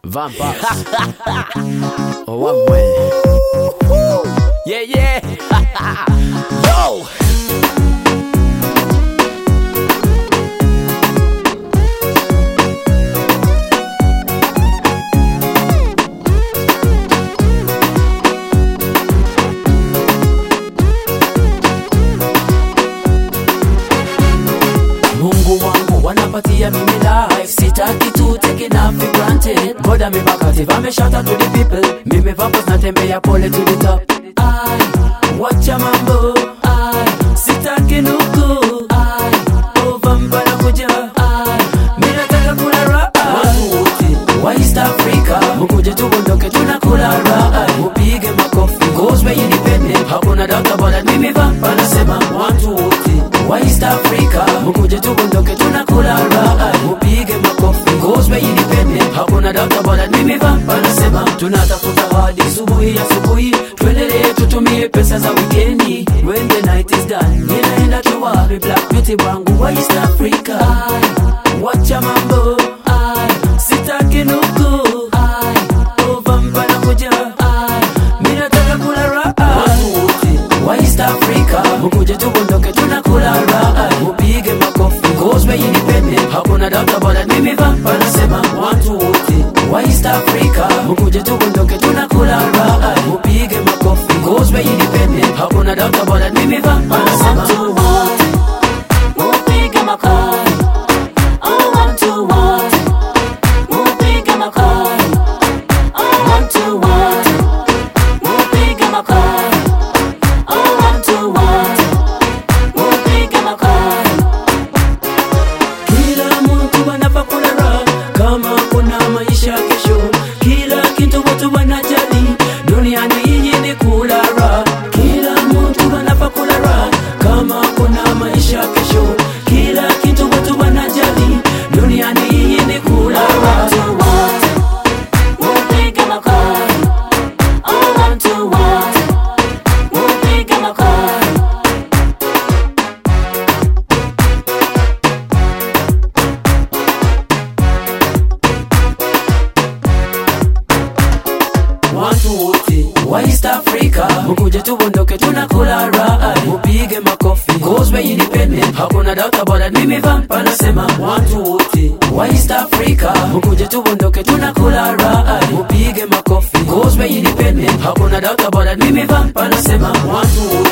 Vampires. oh, one way. Yeah, yeah. Yo. Mungu wangu wanapatia mimi life sitaki tu take it off for granted God amebakative ameshata to the people mimi vapos natembea pole to the top ai wacha mambo ai sitaki nuku ai ovamba na kuja ai mimi nataka kula raha watu wote wa East Africa mkuje tuondoke tunakula raha upige makofi cause we independent hakuna doubt about that mimi vampa nasema watu wote wa East Africa mkuje tuondoke tunakula raha upige makofi cause we independent hakuna doubt about that mimi vampa nasema tunatafuta hadi subuhi asubuhi tuendelee tutumie pesa za wikendi when the night is done ninaenda tu wapi black beauty wangu wa East Africa wacha mambo ai sitaki nuku ai ovamba na kuja ai mimi nataka kula raha watu wote wa East Africa mkuje tuondoke tunakula raha upige makofi cause we independent hakuna doubt about that mimi vampa nasema watu wote wa East Africa mkuje tuondoke tunakula raha upige makofi cause we independent hakuna doubt about that mimi vampa nasema Watu wote mupige makofi. Oh, watu wote mupige makofi. Oh, watu wote mupige makofi. Oh, watu wote mupige makofi. Kila mtu anapakula raha kama kuna maisha kesho. Kila kitu watu wanajali duniani hii ni kula raha. Kila mtu anapakula raha kama kuna maisha kesho. Kila kitu watu wanajali duniani hii ni kula raha. Watu wote mupige makofi. Oh, watu wote mupige makofi. watu wote wa East Africa mkuje tuondoke tunakula raha upige makofi cause we independent hakuna doubt about that mimi vampa nasema watu wote wa East Africa mkuje tuondoke tunakula raha upige makofi cause we independent hakuna doubt about that mimi vampa nasema watu wote